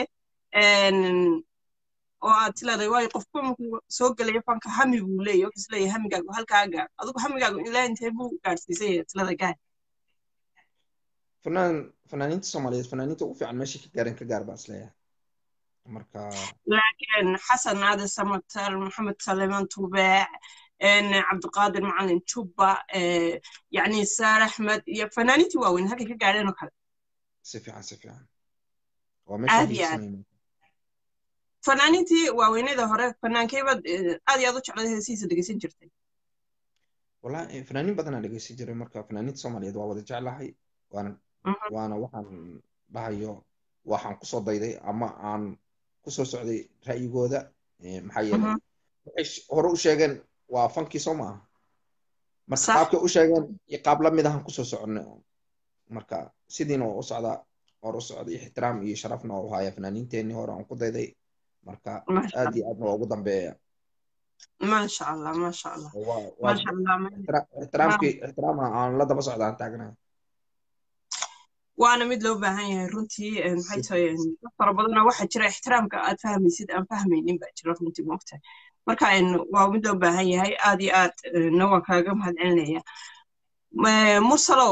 oo aad is leedahay waayo qofba markuu soo gelaya fanka hami buu leeyahy wuxuu is leeyahay hamigaagu halkaa gaadh adigu hamigaagu ilaa intee buu gaadhsiisay aad is leedahay gaad fanaan fanaaniinta soomaaliyeed fanaaniinta ugu fiican meeshay ka gaareen ka gaar baa is leeyahay marka laakiin xasan aade samatar maxamed saleeman tubeec cabdiqaadir macalin jubba yacni saar axmed iyo fanaaniintii waaweyn halkay ka gaadheen oo kale si fiican si fiican waa meesha aad iyo aad fanaaniintii waaweynada hore fanaankeybaad aad iyo aad u jeclay heesihiisa dhegeysan jirtay wallahi fanaaniin badanaa dhegeysan jiray marka fanaaniinta soomaaliyeed waa wada jeclahay waana waana waxaan dhahayo waxaan kusoo dayday ama aan kusoo socday ra'yigooda maxaa yeelay waxay hore u sheegeen waa fankii soo maaha marka qaabkay u sheegeen iyo qaab la mid ahaan kusoo soconay marka sidiina waa u socdaa hore u socday ixtiraam iyo sharafna waa u haya fanaaniinteenii hore aan ku dayday marka aad iyo aadna waa ugu dambeeya maasha allah maasha allah maasha allah ixtiraamkii ixtiraama aan la daba socda aan taagnahay waana mid loo baahan yahay runtii maxay tahay dad fara badana waxaa jira ixtiraamka aad fahmaysid aan fahmaynin baa jira runtii moogtahay marka waa mid loo baahan yahay aad iyo aad na waan kaaga mahad celinaya mursalow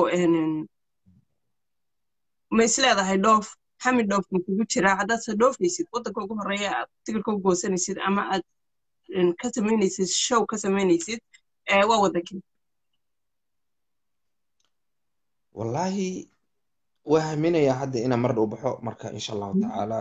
ma is leedahay dhoof hami dhoof ma kugu jiraa haddaad se dhoofaysid waddanka ugu horreeya aad tigirka u goosanaysid ama aad ka samaynaysid show ka samaynaysid waa waddankii wallahi waa haminayaa hadda inaan mar dhow baxo marka insha allahu tacaala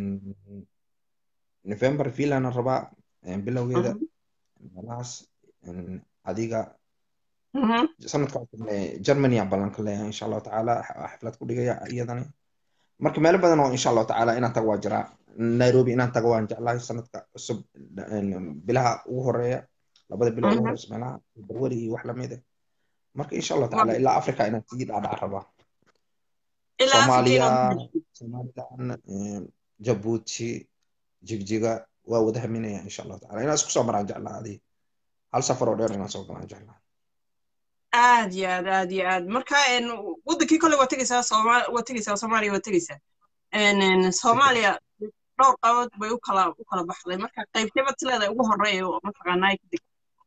november vilana rabaa bilowgeeda meelahaas adiga sanadka germany aan ballanka leeyahay insha allahu tacaala xaflad ku dhigaya iyadani marka meelo badan oo insha allahu tacaala inaan tago waa jiraa nairobi inaan tago waan jeclahay sanadka cusub bilaha ugu horeeya labada bilo ugu horeysa meelaha barwari iyo wax lamid ah marka insha allahu tacaala ilaa africa inaan sii dhaadhac rabaa soomaaliya somalilan jabuuti jigjiga waa wada haminaya insha allahu tacala inaan isku soo maraan jeclaa adi hal safar oo dheer inaan soo galaan jeclaa aad iyo aad aad iyo aad marka waddankii kole waa tegeysaa sooma waa tegeysaa soomaaliya waa tegeysaa soomaaliya dhowr qabood bay u kala u kala baxday marka qaybteebad sileedahay ugu horeeya oo mataqaanaa kadib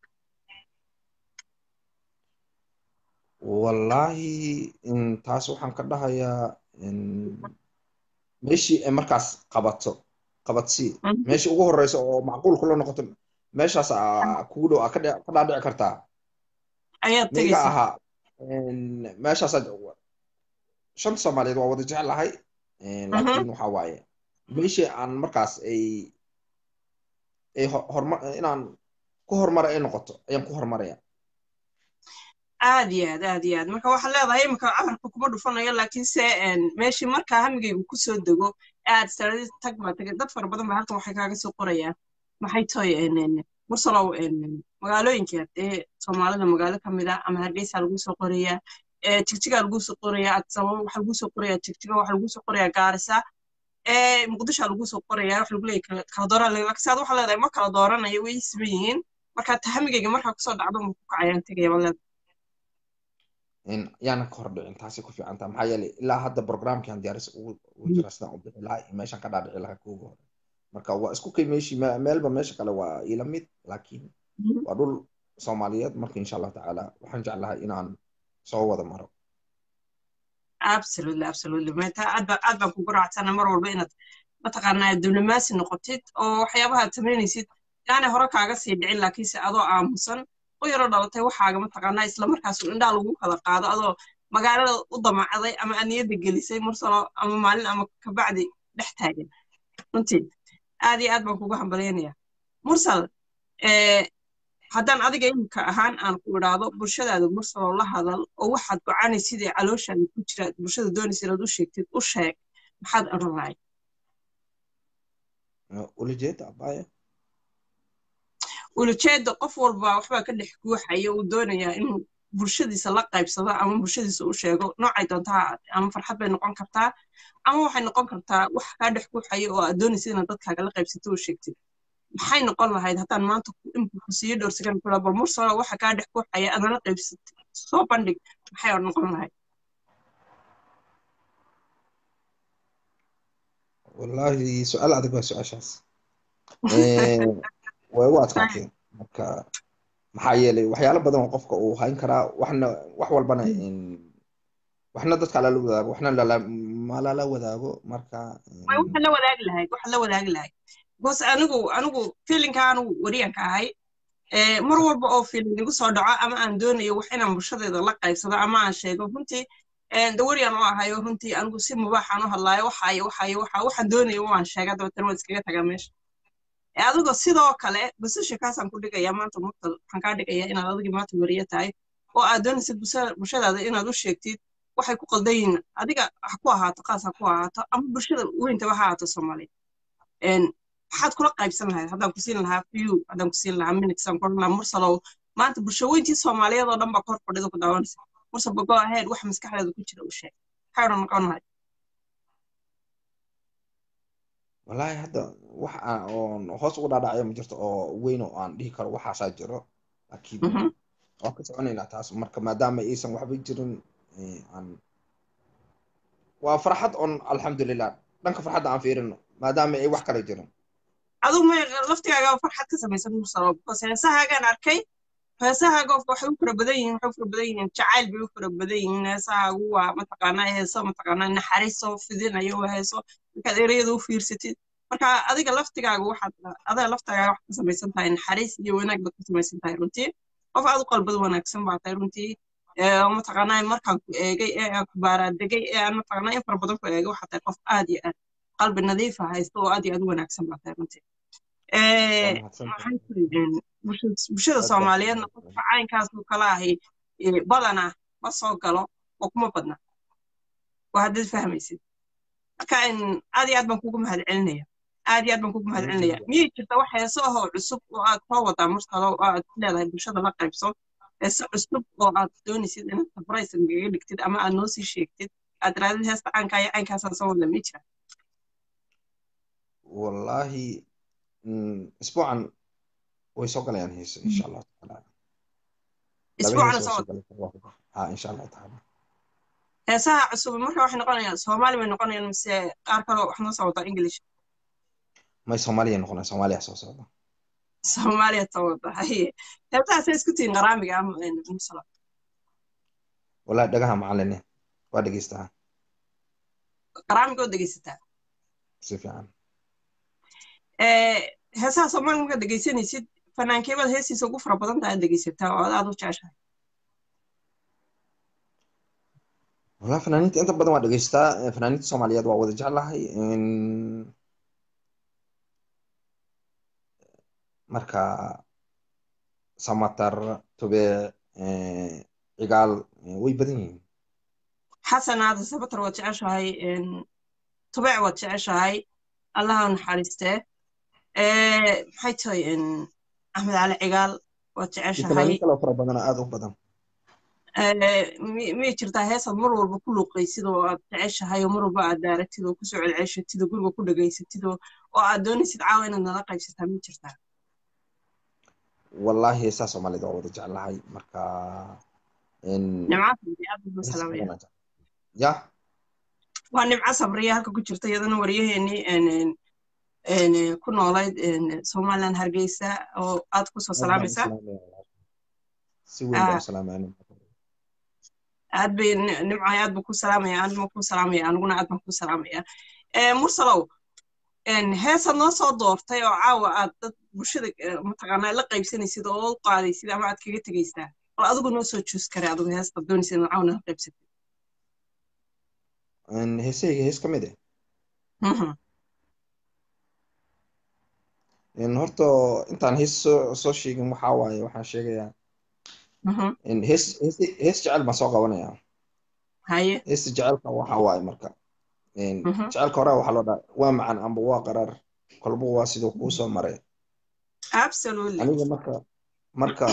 wallahi taas waxaan ka dhahayaa meeshii ay markaas qabato qabadsii meeshii ugu horeysa oo macquul kula noqoto meeshaas kugu dhow ka dhaadhici kartaa miga ahaa meeshaasaa shanta soomaaliyeed waa wada jeclahay laakiin waxa waaye meeshii aan markaas ay ay hormar inaan ku horumara ay noqoto ayaan ku horumaraya aad iyo aad aad iyo aad marka waxaad leedahay imika camarka kuma dhufanayo laakiinse meeshii markaa hamigaygu kusoo dego aad saradid tag baa tagay dad fara badan ba halkan waxay kaaga soo qorayaan maxay tahay mursalow magaalooyinka dee soomaalida magaalo ka mid ah ama hargeysa lagu soo qorayaa jigjigaa lagu soo qorayaa adsababa waxa lagu soo qorayaa jigjiga waxa lagu soo qorayaa gaarisa muqdisha lagu soo qorayaa waxa lagu leeyahay kala dooran laakiin saad waxaa leedahay ma kala dooranayo way siman yihiin marka tahamigayga markaa kusoo dhacdo ma ku kacayaan tegaya baad leedahay yaana ka hordhicin taasi ku fiican taha maxaa yeelay ilaa hadda programkian diyaaris ugu jira sidaan u bixi lahaa iyo meeshan ka dhaadhici lahaa kuuga hore marka waa isku kay meeshii meelba meesha kale waa ila mid laakiin waa dhul soomaaliyeed marka insha allahu tacaala waxaan jeclahay inaan soo wada maro absolutely absolutely mata aad baa aad baan kugu raacsana mar walba inaad mataqaanaa diblomaasi noqotid oo waxyaabaha aad samaynaysid yaani hore kaaga sii dhicin laakiinse adoo aamusan u yaro dhalatay waxaaga mataqaanaa isla markaas indhaha lagu kala qaado adoo magaalada u damacday ama aad niyadda gelisay mursalo ama maalin ama kabacdi dhex taagan runtii aad iyo aad baan kugu hambalyaynaya mursal haddaan adiga imika ahaan aan ku idhaahdo bulshadaada mursaloo la hadal oo waxaad gocanay sidii calooshaada ku jira bulshada doonaysa inaad u sheegtid u sheeg maxaad odhan lahay ulajeeda abaya ulajeeda qof walba waxbaa ka dhex guuxaya uu doonayaa inuu bulshadiisa la qaybsado ama bulshadiisa u sheego noocay doontaa ama farxad bay noqon kartaa ama waxay noqon kartaa wax kaa dhex guuxaya oo aad doonaysa inaad dadkaaga la qaybsato u sheegtid maxay noqon lahayd haddaan maanta imika ku siiyo dhowr sakan kula bal mursalo waxa kaa dhex guuxaya adana qaybsatid soo bandhig maxay noqon lahayd wallahi su-aal adag waa su-aashaas way u adkaatee marka maxaa yeelay waxyaalo badan oo qofka uu hayn karaa waxna wax walbana waxna dadka lala wadaago waxna malala wadaago marka waxa la wadaagi lahayd waxa la wadaagi lahayd bos anigu anigu feelinka anigu wariyanka ahay mar walba oo feeling igu soo dhaco ama aan doonayo wax inaan bulshadeeda la qaybsado ama aan sheego runtii dawariyan u ahayo runtii anigu si mubaaxaan u hadlaayo waxaayo waxaayo waxa waxaan doonayo waan sheega dabeetana waan iskaga tagaa meesha adigoo sidoo kale basasha kaasaan ku dhigaya maanta murta waxaan kaa dhigaya inaad adigii maanta wariye tahay oo aad doonaysid bulshadaada inaad u sheegtid waxay ku qaldan yihiin adiga ha ku ahaato qaas ha ku ahaato ama bulshada weyntaba ha ahaato soomaaliya maxaad kula qaybsan lahayd haddaan ku siin lahaa few haddaan ku siin lahaa minutes aan kuoran lahaa mursalow maanta bulsho weyntii soomaaliyeed oo dhan baa kor fadhida ku daawanaysa mursal bago ahead waxa maskaxdeeda ku jira u sheeg maxay odhan noqon lahayd wallahi hadda wax aan oon hoos ugu dhaadhacayo ma jirto oo weyn oo aan dhihi karo waxaasaa jiro laakiin waan ka soconaynaa taas marka maadaama aysan waxba jirin aan waa farxad on alxamdulilah dhanka farxadda aan fiirino maadaama ay wax kale jirin adigu ma laftigaaga farxad ka samaysan mursalo because heesahaagaan arkay heesahaaga waxay u fara badan yihiin waxay u fara badan yihiin jacayl bay u fara badan yihiin heesahaagu waa mataqaanaa heeso mataqaanaa naxariiso fidinayo waa heeso markaad ereyada u fiirsatid marka adiga laftigaaga waxaad adiga laftigaaga waxaad ka samaysan tahay naxariis iyo wanaag baad ka samaysan tahay runtii qof aad u qalbad wanaagsan baa tahay runtii mataqaanaa markaan ku eegay ee aan ku baaraadegay ee aan mataqaanaa in fara badan ku eegay waxaa tahay qof aad iyo aad qalbi nadiifa haysta oo aad iyo aad u wanaagsan baa tahay runtii maxay tiri bulshada soomaaliyeedna qofka caynkaasoo kala ahi badana ma soo galo oo kuma badna waa haddaad fahmaysid marka aad iyo aad baan kugu mahad celinaya aad iyo aad baan kugu mahad celinaya miyay jirta wax heeso ahoo cusub oo aad soo wadaa mursalo oo aad ku leedahay bulshada la qaybso heese cusub oo aad doonaysid inaad sabraysan gaga dhigtid ama aad noo sii sheegtid aad raadid heesta caankaa iyo caynkaasaan soo wada ma jira wallahi isbuucan way soo galayaan heese insha allahu tacaala isbuucana soo ha insha allahu tacaala heesaha cusub marka waxay noqonayaan soomaali bay noqonayaan mise qaar kaloo wax noo soo wadaa english may soomaaliya noqonaya soomaaliya soo socda soomaaliya soo wada haye heesahaasay isku tihiin qaraamiga ama musala wallahi dhagaha macaline waa dhegeystaa qaraamiga oo dhegeysataa si fiican heesaha soomaaliga markaad dhegeysanaysid fanaankeebad heestiisa ugu fara badan tahay aad dhegeysataa oo aad aad u jeceshahay wallahi fanaaniinta inta badan waa dhegeystaa fanaaniinta soomaaliyeed waa wada jeclahay marka samatar tube cigaal way badan yihiin xasan aada samatar waad jeceshahay tubec waad jeceshahay allaha naxariistee maxay tahay axmed cali cigaal waad jeceshahay kalo fara badana aada u badan miyay jirtaa heesaad mar walba ku luuqaysid oo aad jeceshahay oo mar walba aad daaratid oo kusoo celceshatid oo guriga ku dhegaysatid oo aad doonaysid caawa inaad nala qaybsataa ma jirtaa wallahi heesaa soomaalida waa wada jeclahay marka ya waa nimco sabriya halka ku jirta iyadana waryaheenii ku noolayd somaliland hargeysa oo aad kusoo salaamaysaa si weyn baa u salaamaya aad bay nimcay aad buu ku salaamaya anima ku salaamaya aniguna aad baan ku salaamaya mursalow heesaad noo soo doortay oo caawa aad dad bulshada mataqaanaa la qaybsanaysid oo u qaadaysid ama aad kaga tegaysaa bal adigu noo soo joos kare adigu heestaad doonaysid inaad caawana la qaybsatid heesayga hees ka mid eh horta intaan hees soo soo sheegin waxaa waaye waxaan sheegayaa hees hees hees jecel baan soo qabanayaa haye heesta jecelka waxaa waaye marka jecelka hore waxaa loo dhaha waa macan amba waa qaraar kolba waa siduu kuu soo maray absolutely aniga marka marka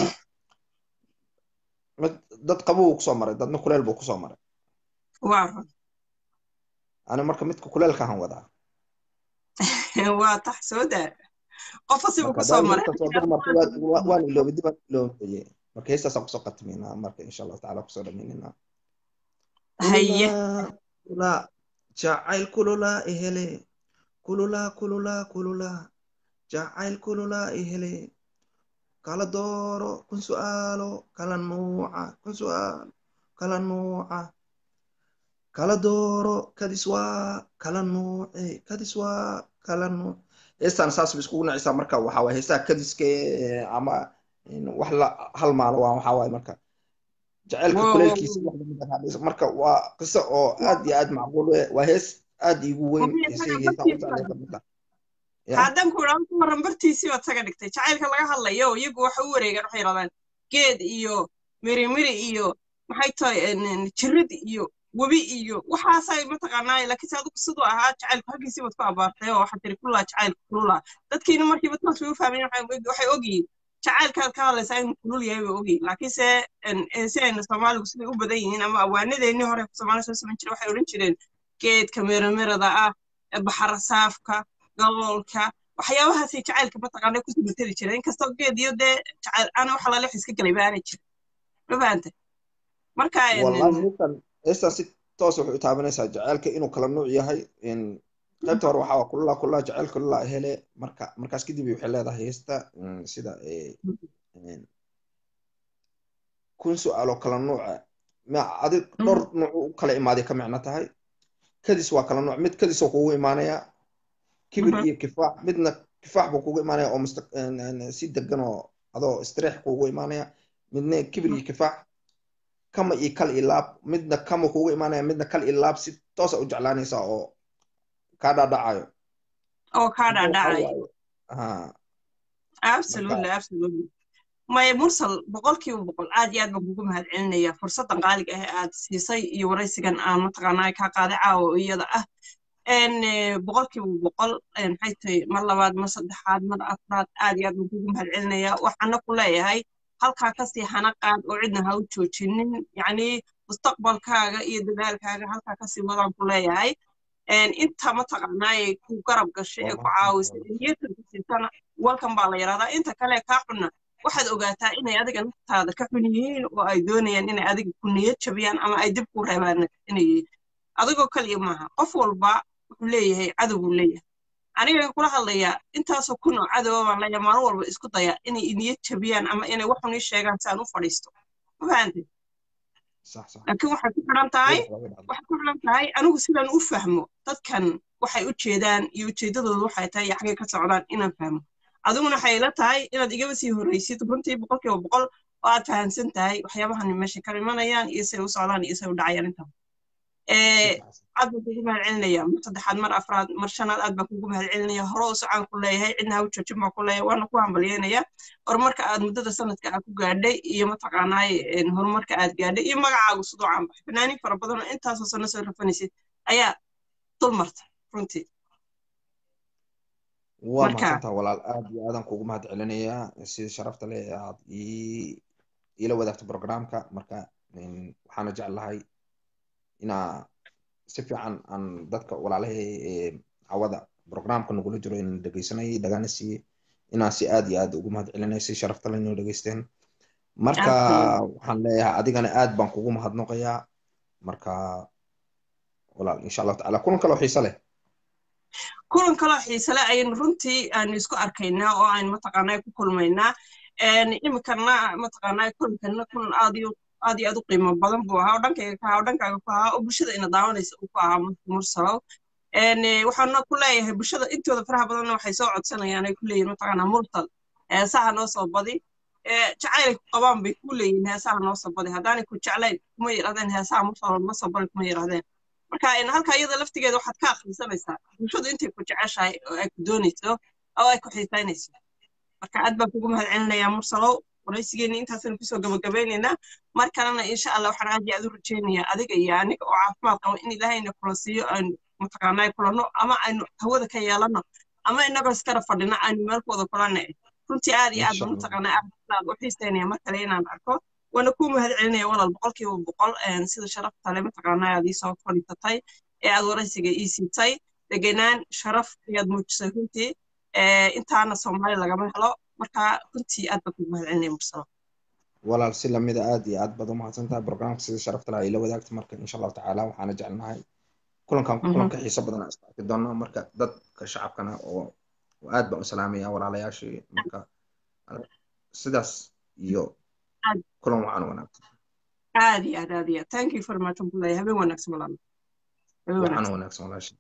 mid dad qabuu kusoo maray dadna kuleel buu kusoo maray waa run ani marka midka kuleelkahan wadaa waa tax soo daa qofa sibu kusoo maray waan iloobay dibaan iloobaye marka heestaasaan kusoo qatimaynaa marka insha allahu tacaala kusoo dhamaynaynaa haye kulula jacayl kulula ihele kulula kulula kulula jacayl kulula ihele kala dooro kun su'aalo kala nuuca kun su'aalo kala nuuca kala dooro kadis waa kala nuuce kadis waa kala nuuc heestaan saas ba iskugu nacaysaa marka waxaa waye heestaha kadiska ama wax la halmaalo waa waxaa waaye marka jaceylka kuleelkiisa wax lamid ah hadhayso marka waa qiso oo aad iyo aad macquul u waa hees aad iigu weyn heesayga heesaan u jeclay kamid ah haddan ku idhaahdo ku waran bartiisii baad saga dhigtay jacaylka laga hadlayo iyagu waxa u wareegaan waxay yidhahdaan geed iyo mirimiri iyo maxay tahay jirid iyo webi iyo waxaasay mataqaanaa laakiinse adigu siduu ahaa jacaylku halkiisii baad ku abaartay oo waxaad tiri kulaa jacaylku kululaa dadkiina markiiba taas way u fahmayeen waxay ogyihiin jacaylkaad ka hadlaysaa inuu kulul yahay bay ogyihiin laakiinse si ayna soomaaligu siday u badan yihiin ama awaanadeennii hore soomaaliya soo samayn jiray waxay odhan jireen geedka miramirada ah baxarasaafka galoolka waxyaabahaasay jacaylka mataqaanaa kusoo mateli jireen inkastoo geed iyo dee jacayl ana waxa lalex iska galay baanay jirin ma fahantay marka heestan si toos waxay u taabanaysaa jaceylka inuu kala nuuc yahay qaybta hore waxaa kulula kulula jaceyl kulula hele marka markaas kadib waxay leedahay heesta sida kun su-aalo kala nuuca adig dhowr nuuc u kala imaaday ka micno tahay kadis waa kala nuuc mid kadis oo kugu imaanaya kibir iyo kifaax midna kifaax buu kugu imaanaya oo si degan oo adoo istireex kugu imaanaya midna kibir iyo kifaax kama iyo kal iyo laab midna kama kugu imaanaya midna kal iyo laab si toosa u jeclaanaysaa oo kaa dhaadhacayo oo kaa dhaadhacayo absolutely absolutely maya mursal boqolkiiba boqol aad iyo aad baan kugu mahad celinaya fursaddan qaaliga ah aad siisay iyo waraysigan aan mataqaanaa kaa qaaday caawa iyada ah boqolkiiba boqol maxay tahay mar labaad mar saddexaad mar afraad aad iyo aad baan kugu mahad celinaya waxaana ku leeyahay halkaa kasii hana qaad oo cidna ha u joojinin yacni mustaqbalkaaga iyo dadaalkaaga halkaa kasii wadaan ku leeyahay inta mataqaanaaye ku garab gashay ee ku caawisay niyadkan ku siisana walkan baa la yidhahdaa inta kale kaa xunna waxaad ogaataa inay adiga naftaada ka xun yihiin oo ay doonayaan inay adiga ku niyad jabiyaan ama ay dib ku reebaan inay yihiin adigoo kaliya maaha qof walba wuxuu leeyahay cadow buu leeyahay aniga kula hadlayaa intaasoo kun oo cadowa baan leeyahay maalin walba isku daya inay niyad jabiyaan ama inay waxun ii sheegaan si aan u fadhiisto ma fahantay laakiin waxay ku xidhan tahay waxay ku xidhan tahay anigu sidaan u fahmo dadkan waxay u jeedaan iyo ujeeddadoodu waxay tahay xaggay ka socdaan inaan fahmo adiguna waxay ila tahay inaad igaba sii horreysid runtii boqolkiiba boqol oo aad fahamsan tahay waxyaabahani meesha ka imanayaan iyo say u socdaan iyo say u dhacayaan intaa aad baan kugu mahad celinaya mar saddexaad mar afraad mar shanaad aad baan kugu mahad celinaya hore u socaan ku leeyahay cidna ha u joojin baan ku leeyahay waana ku hambalyeynaya horumarka aad muddada sanadka aad ku gaadhay iyo mataqaanaay horumarka aad gaadhay iyo magacaagu sidoo caan baxay fanaaniin fara badan oo intaasoo sano soo rafanaysid ayaa dul marta runtii waa mahadsantaa walaal aad iyo aadan kugu mahad celinayaa sida sharafta leh aad iila wadaagto programka marka waxaana jeclahay inaa si fiican aan dadka walaalahay cawada programka nagula jiro in dhegeysanayay dhagaana siiyey inaa si aad iyo aad ugu mahad celinaya si sharafta leh inoo dhegeysteen marka waxaan leeyahay adigana aad baan kugu mahadnoqayaa marka walaal insha allahu tacala kulan kaloo xiise leh kulan kaloo xiisele ayaynu runtii aanu isku arkaynaa oo aynu mataqaanaa ku kulmaynaa iminkana mataqaanaa kulankana kulan aad iyo aad iyo aad u qiimo badan buu ahaa oo dhankayga ka ahaa oo dhankaaga ku ahaa oo bulshada ina daawanaysa uu ku ahaa mursalow waxaana ku leeyahay bulshada intooda faraha badanna waxay soo codsanayaan ay ku leeyihin mataqaanaa mursal heesaha noo soo badi jacaylay ku qabaan bay ku leeyihin heesaha noo soo badi haddaanay ku jeclayn kuma yidhahdeen heesaha mursalow ma soo badi kuma yidhahdeen marka halka iyada laftigeeda waxaad ka akhrisanaysaa bulshadu intay ku jeceshahay oo ay ku doonayso oo ay ku xiisaynayso marka aad baan kugu mahad celinayaa mursalow waraysigeena intaasaynu kusoo gabagabaynaynaa mar kalena insha allah waxaan aad iyo aad u rajaynayaa adiga iyo aniga oo caafimaad qaba in ilaahayna kula siiyo aynu mataqaanaa kulanno ama aynu hawada ka yeelanno ama inagoo iskara fadhino aynu meel ku wada kulanna runtii aad iyo aad baan mataqaanaa aad u xiisaynaya mar kale inaan arko waana kuu mahad celinaya walaal boqolkiiba boqol sida sharafta le mataqaanaa aad iisoo fadhiisatay ee aad waraysiga ii siitay degenaan sharaf ayaad muujisay runtii intaana soomaali lagama helo marka runtii aad baan kugu mahad celinaya mursalo walaal si lamida aad iyo aad baad umahadsan tahay programka sida sharafta laha ila wadaagta marka insha allahu tacaala waxaana jecelnahay kulankan kulanka xiiso badan aan isku doono marka dadka shacabkana oo aad baan u salaamaya walaalayaashii marka sidaas iyo kulan waxaan wanaagsan aad iyo aad aad iyo aad thank you very much abdullahi habeen wanaagsan walaal waxaan wanaagsan walaashi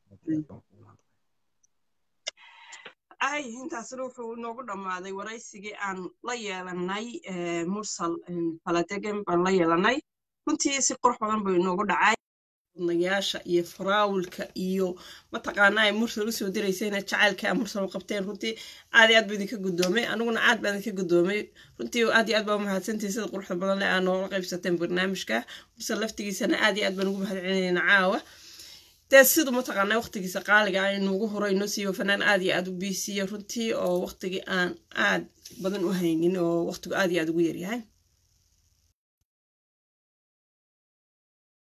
ay intaasna wuxuu inoogu dhammaaday waraysigii aan la yeelanay mursal faladegen baan la yeelanay runtii si qurux badan buu inoogu dhacay nayaasha iyo faraawulka iyo mataqaanaa mursal usoo diraysayna jacaylka a mursal u qabteen runtii aad iyo aad buu idinka guddoomay aniguna aad baan idinka guddoomay runtii aad iyo aad baa umahadsantihin sida quruxda badan leh aa noola qaybsateen barnaamijka mursal laftigiisana aad iyo aad baan ugu mahad celinayna caawa dee siduu mataqaanaa waqtigiisa qaaliga ah inuugu horo inoo siiyo fanaan aad iyo aad u biisiyo runtii oo waqtigii aan aad badan u haynin oo waqtigu aad iyo aad ugu yaryahay